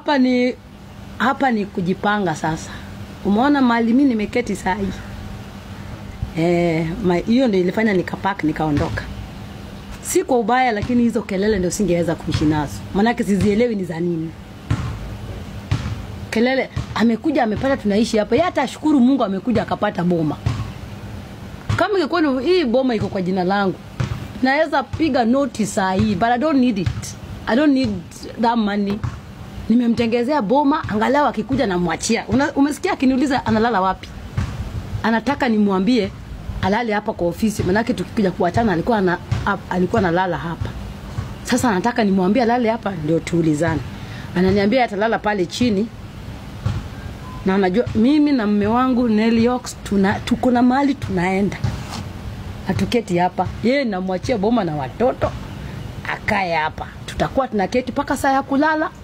hapa ni hapa ni kujipanga sasa. Umeona mahali mimi nimeketi saa hii eh, ma- hiyo ndio ilifanya nikapak nikaondoka. Si kwa ubaya, lakini hizo kelele ndio singeweza kuishi nazo, maanake sizielewi ni za nini kelele. Amekuja amepata tunaishi hapa, yeye hata ashukuru Mungu amekuja akapata boma. Kama ingekuwa ni- hii boma iko kwa jina langu, naweza piga noti saa hii, but I don't need it. I don't need that money. Nimemtengezea boma, angalau akikuja namwachia. Una- Umesikia akiniuliza analala wapi? Anataka nimwambie alale hapa kwa ofisi, manake tukikuja kuachana alikuwa ana, ap- alikuwa analala hapa. Sasa anataka nimwambie alale hapa ndio tuulizane. Ananiambia atalala pale chini na unajua mimi na mme wangu Nelly Ox tuna tuko na mahali tunaenda, hatuketi hapa. Yeye namwachia boma na watoto akae hapa, tutakuwa tunaketi mpaka saa ya kulala,